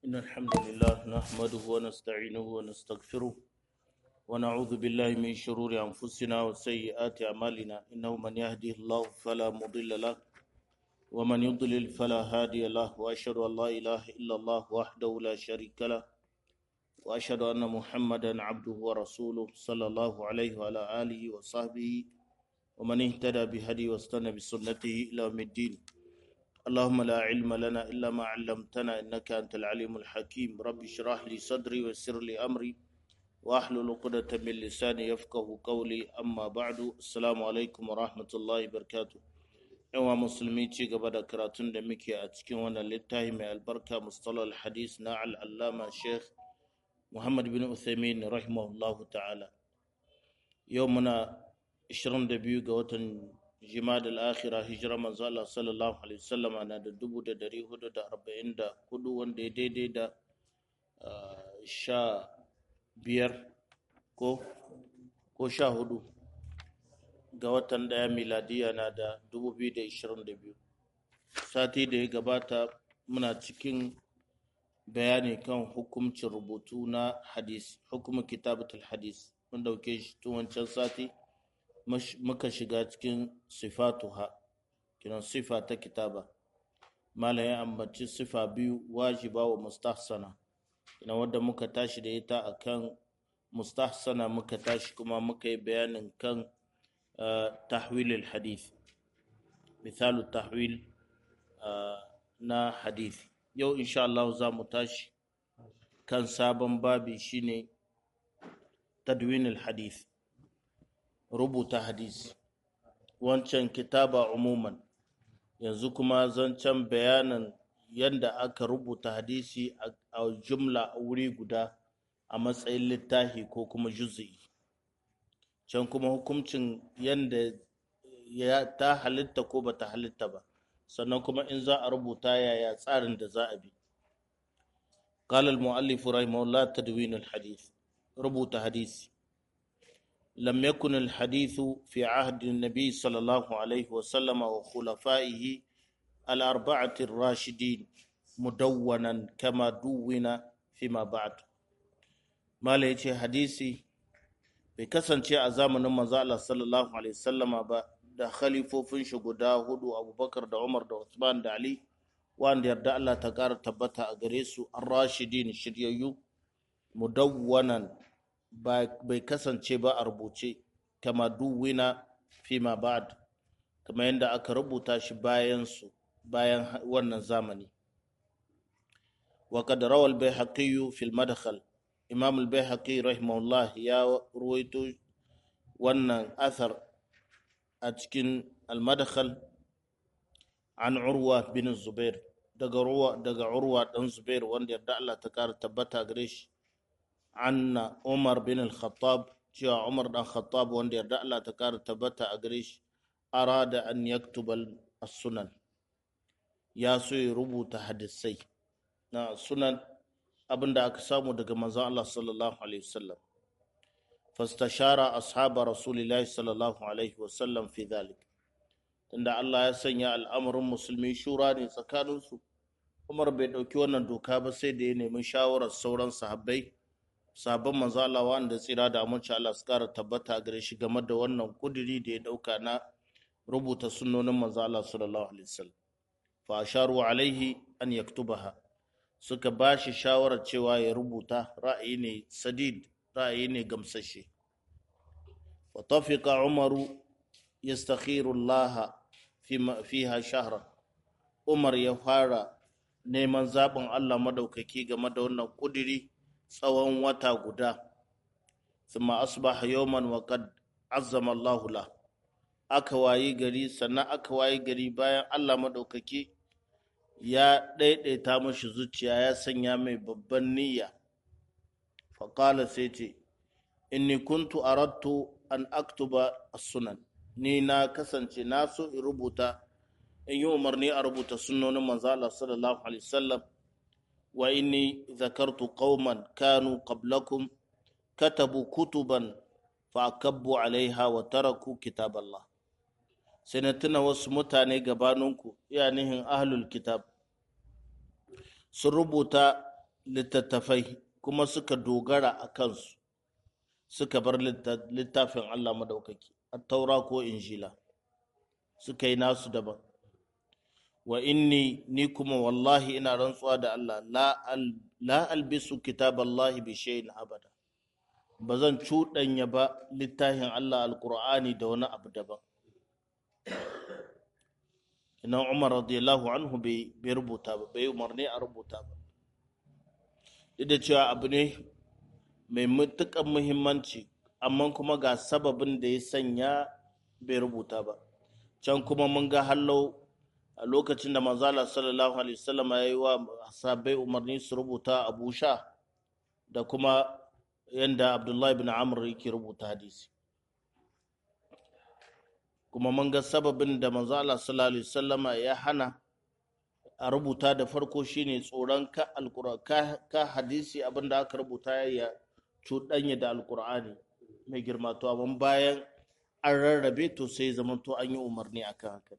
إن الحمد لله نحمده ونستعينه ونستغفره ونعوذ بالله من شرور أنفسنا وسيئات أعمالنا إنه من يهده الله فلا مضل له ومن يضلل فلا هادي له وأشهد أن لا إله إلا الله وحده لا شريك له وأشهد أن محمدا عبده ورسوله صلى الله عليه وعلى آله وصحبه ومن اهتدى بهدي واستنى بسنته إلى يوم الدين اللهم لا علم لنا إلا ما علمتنا إنك أنت العليم الحكيم رب اشرح لي صدري ويسر لي أمري واحلل عقدة من لساني يفقه قولي أما بعد السلام عليكم ورحمة الله وبركاته yawa musulmi ci gaba da karatun da muke a cikin wannan littafi mai albarka mustalal hadis na al'allama sheikh muhammad bin uthaymin rahimahullahu ta'ala yau muna 22 ga watan jima'ad al-akhira hijira manzo Allah sallallahu alaihi wasallam na da 1444 wanda ya daidai da sha biyar ko ko sha hudu ga watan daya miladiya na da 2022 sati da ya gabata muna cikin bayani kan hukumcin rubutu na hadis hukumin kitabatul hadis mun dauke shi tun wancan sati muka shiga cikin sifatuha kiran sifa ta kitaba malam ya ambaci sifa biyu wajiba wa mustahsana ina wadda muka tashi da ita akan mustahsana muka tashi kuma muka yi bayanin kan تحويل الحديث مثال التحويل na hadith yau insha Allah za mu tashi kan sabon babi shine tadwin hadith rubuta hadisi wancan kitaba umuman yanzu kuma zancen bayanan yadda aka rubuta hadisi a jumla a wuri guda a matsayin littafi ko kuma juz'i can kuma hukuncin yadda ya ta halitta ko ba ta halitta ba sannan kuma in za a rubuta yaya tsarin da za a bi قال المؤلف رحمه الله تدوين الحديث ربط حديث لم يكن الحديث في عهد النبي صلى الله عليه وسلم وخلفائه الأربعة الراشدين مدونا كما دون فيما بعد ما ليش حديثي bai kasance a zamanin manzo Allah sallallahu alaihi wasallama ba da khalifofin shi guda hudu Abubakar da Umar da Uthman da Ali wanda yarda Allah ta ƙara tabbata a gare su ar-rashidin shiryayyu mudawwanan bai kasance ba a rubuce kama duwina fima ba'd kama yadda aka rubuta shi bayan su bayan wannan zamani wa qad rawal bayhaqi fi al-madkhal imam al-bayhaqi rahimahullah ya ruwaito wannan athar a cikin al-madkhal an urwa bin zubair daga urwa daga urwa dan zubair wanda yarda Allah ta kara tabbata gare shi anna umar bin al-khattab cewa umar dan khattab wanda yarda Allah ta kara tabbata a gare shi arada an yaktuba as-sunan ya so ya rubuta hadisai na sunan abin da aka samu daga manzon Allah sallallahu alaihi wasallam fastashara ashaba rasulillahi sallallahu alaihi wasallam fi dhalik tunda Allah ya sanya al'amarin musulmi shura ne tsakanin su Umar bai dauki wannan doka ba sai da ya nemi shawarar sauran sahabbai sahabban manzon Allah wanda tsira da aminci Allah su kara tabbata gare shi game da wannan kuduri da ya dauka na rubuta sunnonin manzon Allah sallallahu alaihi wasallam fa asharu alaihi an yaktubaha suka ba shi shawarar cewa ya rubuta ra'ayi ne sadid ra'ayi ne gamsashe wa tafika umaru yastakhiru Allah fiha shahra umar ya fara neman zaɓin Allah madaukaki game da wannan kudiri tsawon wata guda thumma asbaha yawman wa qad azzama Allah la aka wayi gari sannan aka wayi gari bayan Allah madaukaki ya ɗaiɗaita mashi zuciya ya sanya mai babban niyya faƙala sai ce inni kuntu arattu an aktuba sunan ni na kasance na so in rubuta in yi umarni a rubuta sunnonin manzo Allah sallallahu alaihi wasallam wa inni zakartu qauman kanu qablakum katabu kutuban fa akabbu alaiha wa taraku kitaballah sai na tuna wasu mutane gabaninku iya nihin ahlul kitab sun rubuta littattafai kuma suka dogara a kansu suka bar littafin Allah madaukaki a taura ko injila suka yi nasu daban wa inni ni kuma wallahi ina rantsuwa da Allah la albisu kitaballahi bi shay'in abada ba zan cuɗanya ba littafin Allah alkur'ani da wani abu daban ina umar radiyallahu anhu bai rubuta ba bai umarni a rubuta ba duk da cewa abu ne mai matuƙar muhimmanci amma kuma ga sababin da ya sanya bai rubuta ba can kuma mun ga hallau a lokacin da manzala sallallahu alaihi wasallam ya yi wa sabai umarni su rubuta abu sha da kuma yadda abdullahi bin amr yake rubuta hadisi kuma mun ga sababin da manzala sallallahu alaihi wasallam ya hana a rubuta da farko shine tsoron ka ka hadisi abinda aka rubuta ya cuɗanya da alkur'ani mai girma to amma bayan an rarrabe to sai zamanto an yi umarni akan haka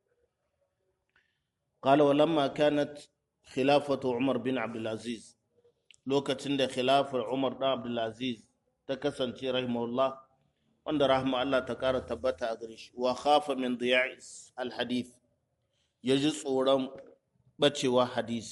قال ولما كانت خلافة عمر بن عبد العزيز لوكتين ده خلافة عمر بن عبد العزيز تكسن رحمه الله وند رحمه الله تكار تبتا أغريش وخاف من ضياع الحديث يجي صورم بچي حديث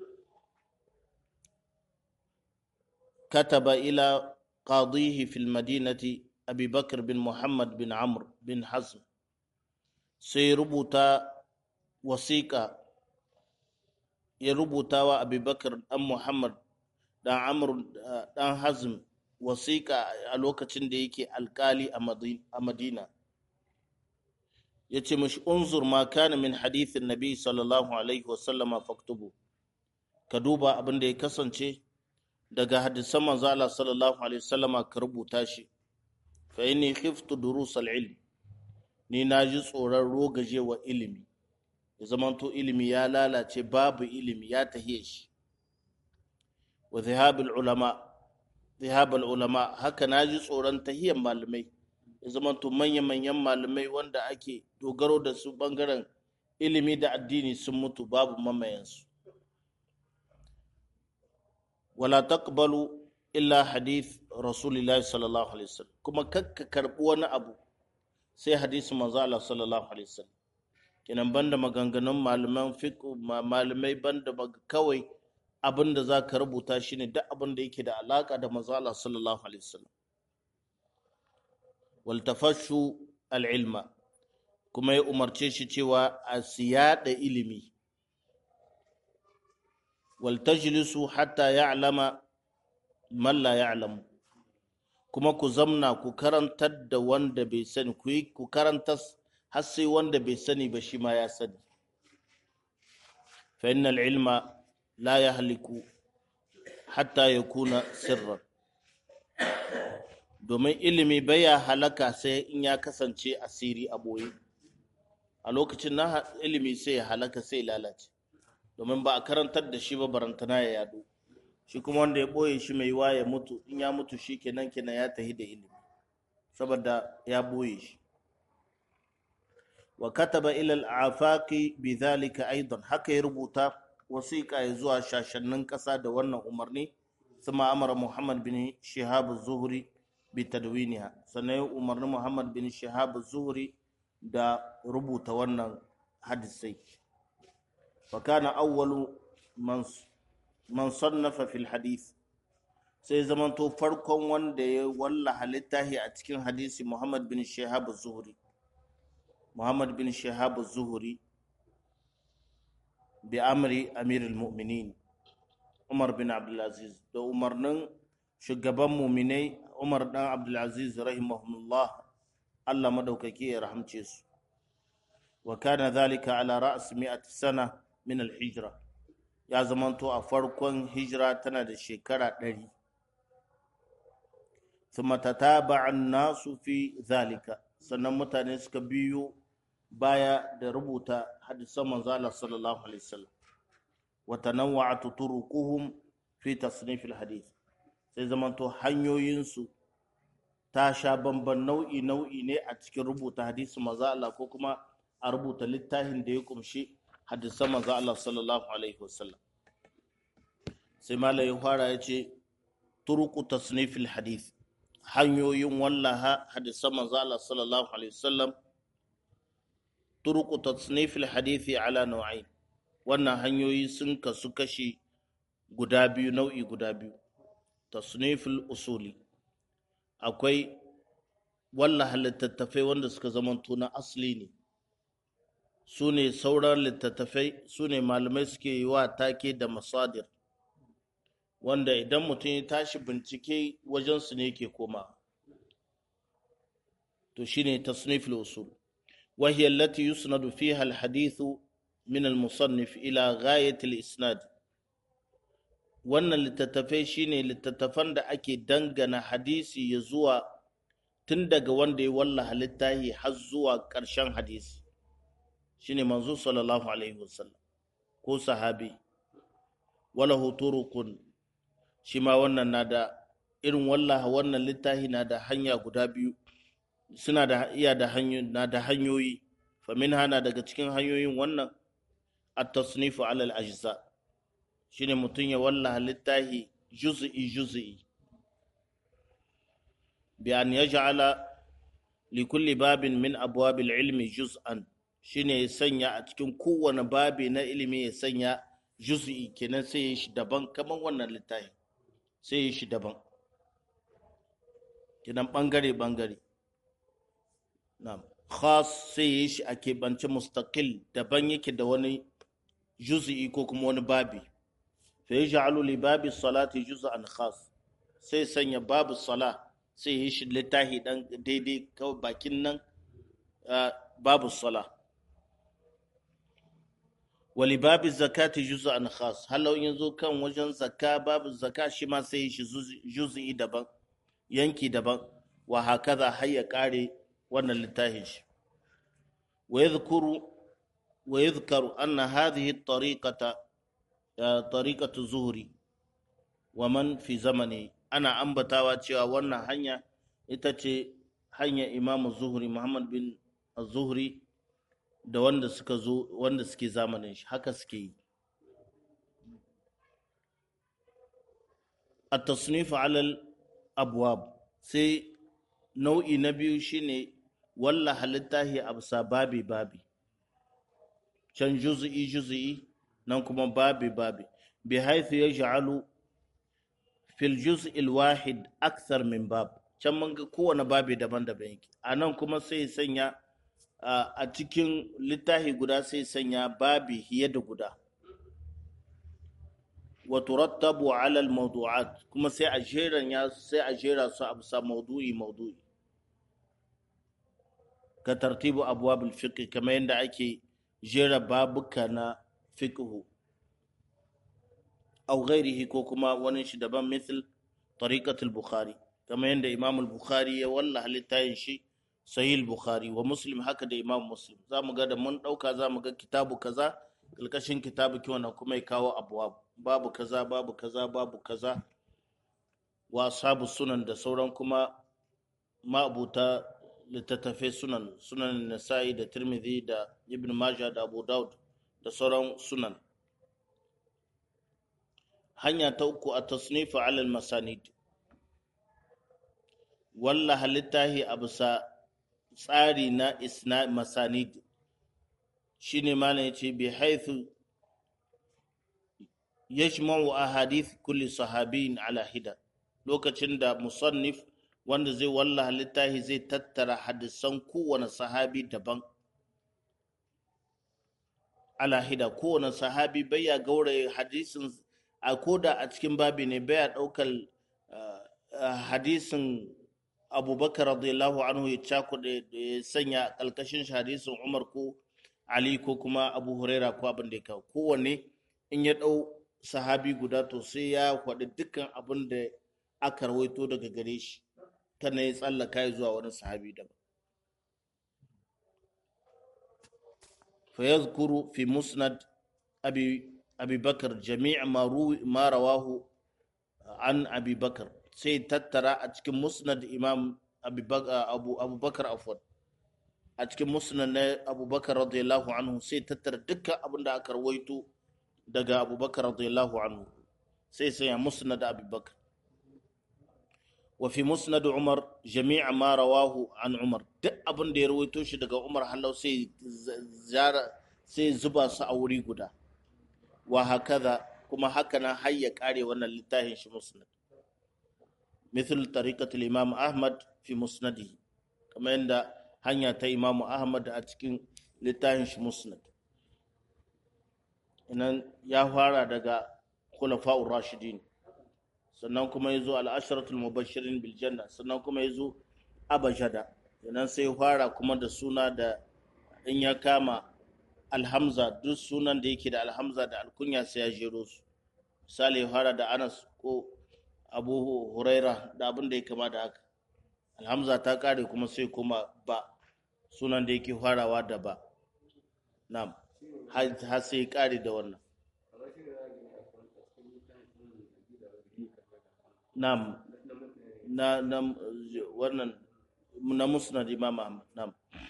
كتب إلى قاضيه في المدينة أبي بكر بن محمد بن عمرو بن حزم سيربوتا وثيقة ya rubuta wa abubakar dan muhammad dan amur dan hazm wasiƙa a lokacin da yake alkali a madina ya ce mashi unzur ma kana min hadithin nabi sallallahu alaihi wasallama faktubu ka duba abin da ya kasance daga hadisan manzo Allah sallallahu alaihi wasallama ka rubuta shi fa inni khiftu durus al-ilm ni na ji tsoron rogajewa ilimi ya zamanto ilimi ya lalace babu ilimi ya tahiye shi wa zihabul ulama zihabul ulama haka na ji tsoron tahiyan malamai ya zamanto manya-manyan malamai wanda ake dogaro da su bangaren ilimi da addini sun mutu babu mamayansu wala taqbalu illa hadith rasulillahi sallallahu alaihi wasallam kuma kakka karbi wani abu sai hadisi manzo Allah sallallahu alaihi wasallam kenan banda maganganun malaman fiqh malamai banda kawai abin da za ka rubuta shine duk abin da yake da alaka da manzo Allah sallallahu alaihi wasallam wal tafashu al ilma kuma ya umarce shi cewa a siyada ilimi wal tajlisu hatta ya'lama man la ya'lamu kuma ku zamna ku karantar da wanda bai sani ku yi ku karantar har sai wanda bai sani ba shi ma ya sani fa innal ilma la yahliku hatta yakuna sirran domin ilimi baya halaka sai in ya kasance asiri a boye a lokacin na ilimi sai ya halaka sai lalace domin ba a karantar da shi ba barantana ya yado shi kuma wanda ya boye shi mai yiwa ya mutu in ya mutu shi kenan kenan ya tahi da ilimi saboda ya boye shi wa kataba ila al-afaqi bidhalika aidan haka ya rubuta wasiƙa ya zuwa shashannin ƙasa da wannan umarni sama amara Muhammad bin Shihab az-Zuhri bi tadwiniha sannan ya umarni Muhammad bin Shihab az-Zuhri da rubuta wannan hadisai fa kana awwalu man man sannafa fil hadith sai zamanto farkon wanda ya wallaha littafi a cikin hadisi Muhammad bin Shihab az-Zuhri Muhammad bin Shihab az-Zuhri bi amri amirul mu'minin Umar bin Abdulaziz da umarnin shugaban muminai Umar dan Abdulaziz rahimahullah Allah madaukaki ya rahamce su wa kana dhalika ala ra's mi'at sana min al-hijra ya zamanto a farkon hijira tana da shekara ɗari thumma tataba'a an-nasu fi dhalika sannan mutane suka biyo baya da rubuta hadisan manzo Allah sallallahu alaihi wasallam wa tanawwa'at turuquhum fi tasnif alhadith sai zamanto hanyoyinsu ta sha bamban nau'i nau'i ne a cikin rubuta hadisi manzo Allah ko kuma a rubuta littafin da ya kumshi hadisan manzo Allah sallallahu alaihi wasallam sai malai ya fara ya ce turuku tasnifil hadith hanyoyin wallaha hadisan manzo Allah sallallahu alaihi wasallam turuku tasnifil hadithi ala nau'ain wannan hanyoyi sun kasu kashi guda biyu nau'i guda biyu tasnifil usuli akwai wallaha littattafai wanda suka zamanto na asali ne su ne sauran littattafai su ne malamai suke yi wa take da masadir wanda idan mutum ya tashi bincike wajensu ne ke koma to shine tasnifil usul وهي التي يسند فيها الحديث من المصنف إلى غاية الإسناد wannan littattafai shine littattafan da ake dangana hadisi ya zuwa tun daga wanda ya wallaha littahi har zuwa ƙarshen hadisi shine manzo sallallahu alaihi wasallam ko sahabi wala turukun shi ma wannan na da irin wallaha wannan littahi na da hanya guda biyu suna da iya da hanyoyi na da hanyoyi famin hana daga cikin hanyoyin wannan at-tasnifu ala al-ajza shine mutum ya wallaha littahi juz'i juz'i bi an yaj'ala li kulli babin min abwab al-ilmi juz'an shine ya sanya a cikin kowane babi na ilimi ya sanya juz'i kenan sai ya shi daban kaman wannan littafi sai ya shi daban kenan bangare bangare na'am khas sai ya shi a keɓance mustaqil daban yake da wani juz'i ko kuma wani babi fa yaj'alu li babi salati juz'an khas sai sanya babu sala sai ya shi littafi dan daidai kawai bakin nan babu sala wali babu zakati juz'an khas halau yanzu kan wajen zakka babu zakka shi ma sai shi juz'i daban yanki daban wa hakaza har ya kare wannan littafin shi wa yadhkuru wa yadhkaru anna hadhihi at-tariqata tariqatu zuhri wa man fi zamani ana ambatawa cewa wannan hanya ita ce hanya imamu zuhri muhammad bin zuhri da wanda suka zo wanda suke zamanin shi haka suke yi a tasnifu alal abwab sai nau'i na biyu shine walla halittahi absa babi babi can juz'i juz'i nan kuma babi babi bi haithu yaj'alu fil juz'i al-wahid akthar min bab can mun ga kowane babi daban-daban yake a nan kuma sai sanya a cikin littafi guda sai sanya babi fiye da guda wa turattabu ala al-mawdu'at kuma sai a jeran ya sai a jera su a bisa mawdu'i mawdu'i ka tartibu abwab al-fiqh kamar yadda ake jera babuka na fiqh aw ghairihi ko kuma wani shi daban misal tariqat al-bukhari kamar yadda imam al-bukhari ya wallaha littafin shi sahih bukhari wa muslim haka da imam muslim za mu ga da mun ɗauka za mu ga kitabu kaza ƙarƙashin kitabu kiwon kuma ya kawo abuwa babu kaza babu kaza babu kaza wa sabu sunan da sauran kuma ma'abuta littattafai sunan sunan nasa'i da tirmidhi da ibn majah da abu daud da sauran sunan hanya ta uku a tasnifu alal masanid walla halittahi a bisa tsari na isna masanid shi ne malam yace bi haithu yajma'u ahadith kulli sahabiyin ala hida lokacin da musannif wanda zai wallaha littafi zai tattara hadisan kowane sahabi daban ala hida kowane sahabi baya gauraye hadisin a koda a cikin babi ne baya daukar hadisin abubakar radiyallahu anhu ya cakuɗe ya sanya ƙalƙashin hadisin umar ko ali ko kuma abu huraira ko abin da ya kawo kowanne in ya ɗau sahabi guda to sai ya faɗi dukkan abin da aka rawaito daga gare shi kana ya tsallaka zuwa wani sahabi daban fa yazkuru fi musnad abi abi bakar jami' ma rawahu an abi bakar sai tattara a cikin musnad imam abubakar afwan a cikin musnad na abubakar radiyallahu anhu sai tattara dukkan abin da aka rawaito daga abubakar radiyallahu anhu sai sanya musnad abubakar wa fi musnad umar jami'a ma rawahu an umar duk abin da ya rawaito shi daga umar halau sai zara sai zuba su a wuri guda wa hakaza kuma haka nan har ya kare wannan littafin shi musnad مثل طريقة الإمام أحمد في مسنده كما عند هنيا تا إمام أحمد أتكين لتاهنش مسند إن يا فارا دغا خلفاء الراشدين sannan kuma ya zo al'asharatul mubashirin biljanna sannan kuma ya zo abajada sannan sai fara kuma da suna da in ya kama alhamza duk sunan da yake da alhamza da alkunya sai ya jero su misali ya fara da anas ko abu huraira da abin da ya kama da haka alhamza ta kare kuma sai kuma ba sunan da yake farawa da ba na'am har sai ya kare da wannan na'am na na wannan na musnad imam ahmad na'am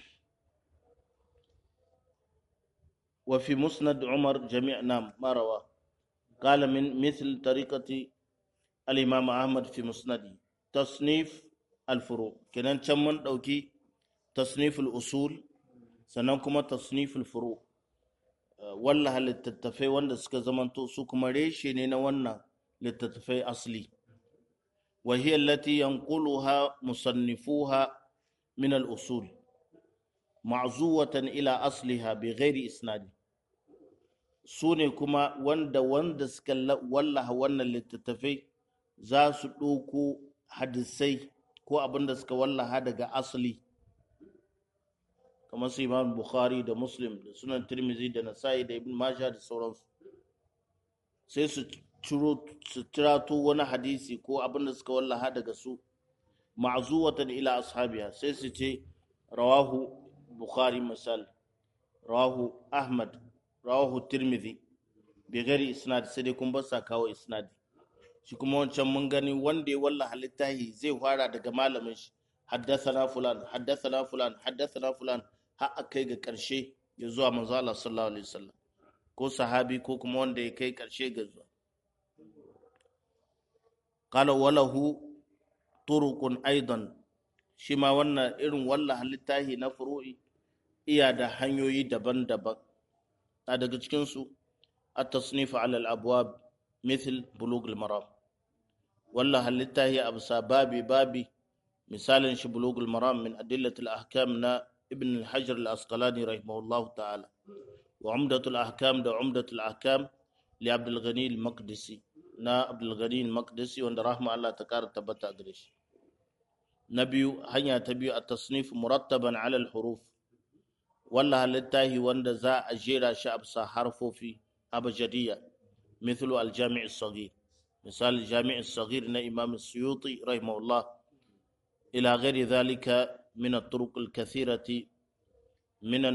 wa fi musnad umar jami' na'am ma rawa قال من مثل طريقة الإمام أحمد في مسنده تصنيف الفروع كنان تمن دوكي تصنيف الأصول سننكما تصنيف الفروع والله للتتفي وانا سكا زمن تو كما ريشي نينا وانا للتتفي أصلي وهي التي ينقلها مصنفوها من الأصول معزوة إلى أصلها بغير إسناد su ne kuma wanda wanda suka wallaha wannan littattafai za su ɗauko hadisai ko abin da suka wallaha daga asali kamar su imam bukhari da muslim da sunan tirmizi da nasa'i da ibn majah da sauransu sai su ciro su tirato wani hadisi ko abin da suka wallaha daga su ma'zuwatan ila ashabiya sai su ce rawahu bukhari misal rawahu ahmad rawahu tirmidhi bi gari isnad sai dai kun ba sa kawo isnadi shi kuma wancan mun gani wanda ya walla halittahi zai fara daga malamin shi haddathana fulan haddathana fulan haddathana fulan har a kai ga karshe ya zuwa manzo Allah sallallahu alaihi wasallam ko sahabi ko kuma wanda ya kai karshe ga zuwa qala walahu turuqun aidan shi ma wannan irin walla halittahi na furu'i iya da hanyoyi daban-daban na daga cikinsu التصنيف على الأبواب مثل بلوغ المرام والله هل هي أبسا بابي بابي مثال شي بلوغ المرام من أدلة الأحكام نا ابن الحجر الأسقلاني رحمه الله تعالى وعمدة الأحكام ده عمدة الأحكام لعبد الغني المقدسي نا عبد الغني المقدسي وند رحمه الله تكار تبتا قريش نبي هنيا تبي التصنيف مرتبا على الحروف والله هل وند زا أجيرا شعب حرفو فيه أبجدية مثل الجامع الصغير مثال الجامع الصغير نا إمام السيوطي رحمه الله إلى غير ذلك من الطرق الكثيرة من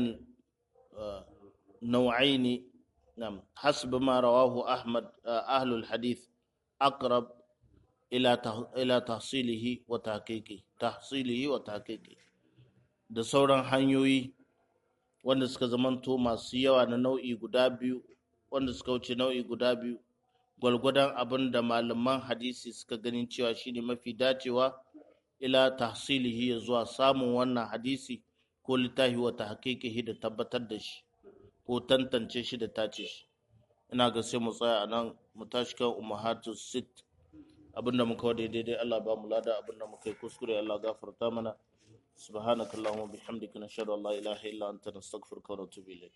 النوعين نعم حسب ما رواه أحمد أهل الحديث أقرب إلى إلى تحصيله وتحقيقه تحصيله وتحقيقه da sauran hanyoyi wanda suka zamanto masu yawa na nau'i guda biyu wanda suka wuce nau'i guda biyu gwalgwadon abin da malaman hadisi suka ganin cewa shine mafi dacewa ila tahsilihi ya zuwa samun wannan hadisi ko littafi wata hakikihi da tabbatar da shi ko tantance shi da tace shi ina ga sai mu tsaya a nan mu tashi kan umahatu sit abinda muka wada daidai Allah ba mu lada abinda muka yi kuskure Allah gafarta mana سبحانك اللهم وبحمدك نشهد ان لا اله الا انت نستغفرك ونتوب اليك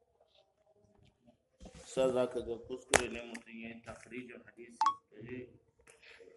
sa za ka ga kuskure ne mutum ya yi tafrijin hadisi